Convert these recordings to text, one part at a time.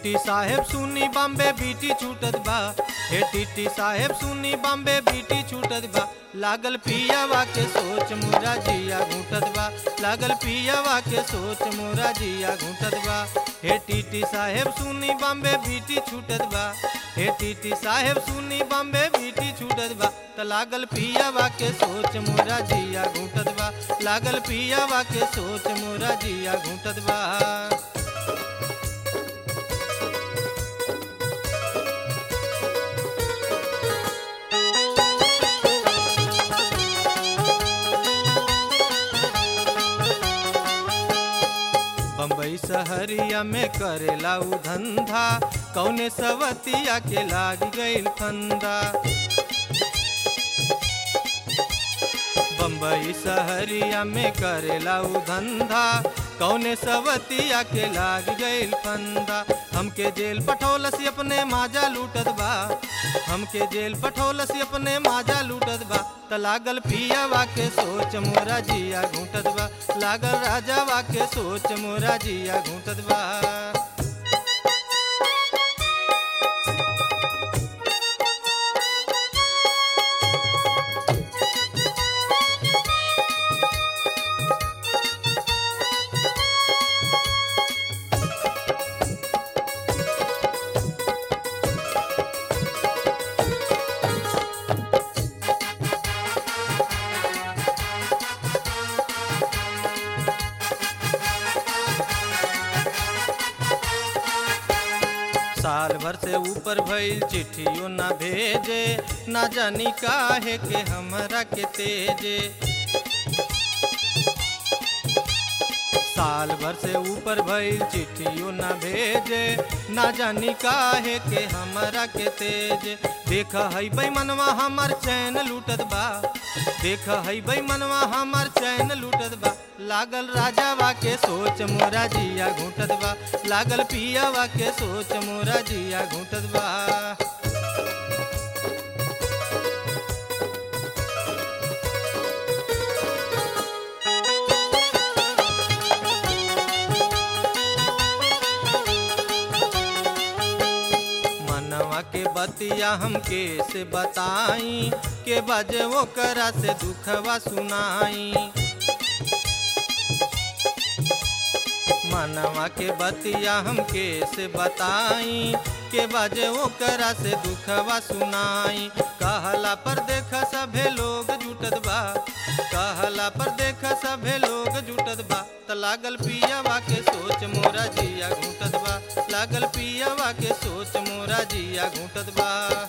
TT साहेब सुनी बॉम्बे बीटी छूटत बा हे टीटी साहेब सुनी बॉम्बे बीटी छूटत बा लागल पियावा के सोच मोरा जिया घूटत बा लागल पियावा के सोच मोरा जिया घूटत बा हे टीटी साहेब सुनी बॉम्बे बीटी छूटत बा हे टीटी साहेब सुनी बॉम्बे बीटी छूटत बा त लागल पियावा के सोच मोरा जिया घूटत बा लागल पियावा के सोच मोरा जिया घूटत बा बम्बई शहरिया में करेला उ धंधा कौने सवतिया के लाग गईल फंदा बम्बई शहरिया में करेला उ धंधा कौने सवतिया के लाग गईल फंदा हमके जेल पठौलस अपने माजा लूटत बा हमके जेल पठौलस अपने माजा लूटत बा त लागल पियावा के सोच मोरा जिया घूटत बा लागल राजावा के सोच मोरा जिया घूटत बा साल भर से ऊपर भइल चिट्ठियों ना भेजे ना जानी काहे के हमरा के तेजे साल भर से ऊपर भइल चिट्ठियों ना भेजे ना जानी काहे के हमरा के तेज देख हई मनवा हमर चैन लूटत बा देख हई मनवा हमर चैन लूटत बा लागल राजावा के सोच मोरा जिया घूटत बा लागल पियावा के सोच मोरा जिया घूटत बा मनवा के बतिया हमके से बताई के बजे वो करा से दुखवा सुनाई मनवा के बतिया हमके से बताई के बजे वो करा से दुखवा सुनाई कहला पर देख सभे लोग जुटत बा कहला पर देख सभे लोग जुटत बा त लागल पियावा के सोच मोरा जिया घूटत बा लागल पियावा के सोच मोरा जिया घूटत बा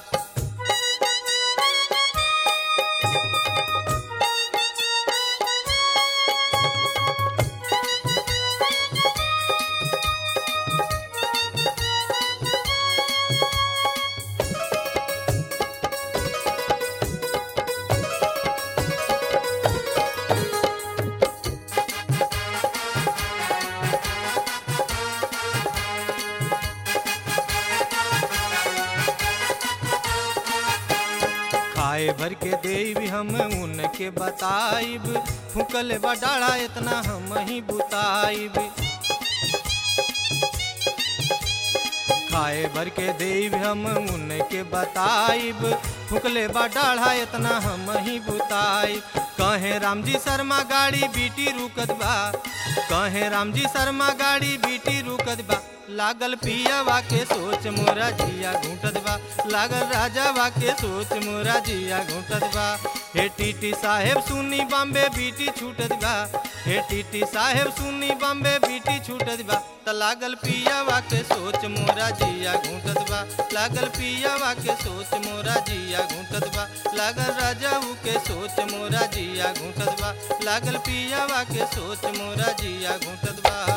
खाए भर के देवी हम उनके बताइब फूकल बडाड़ा इतना हम ही बुताइब खाए भर के देव हम उनके बताइब फुकले बडाढ़ा इतना हम ही बुताई कहे राम जी शर्मा गाड़ी बीटी रुकत बा कहे राम जी शर्मा गाड़ी बीटी रुकत बा लागल पियावा के सोच मोरा जिया घूटत बा लागल राजावा के सोच मोरा जिया घूटत बा हे टीटी साहेब सुनी बॉम्बे बीटी छूटत बा हे टीटी साहेब सुनी बॉम्बे बीटी छूटत बा त लागल पियावा के सोच मोरा जिया घूटत बा लागल पियावा के सोच मोरा जिया घूटत बा लागल राजाऊ के सोच मोरा जिया घूटत बा लागल पियावा के सोच मोरा जिया घूटत बा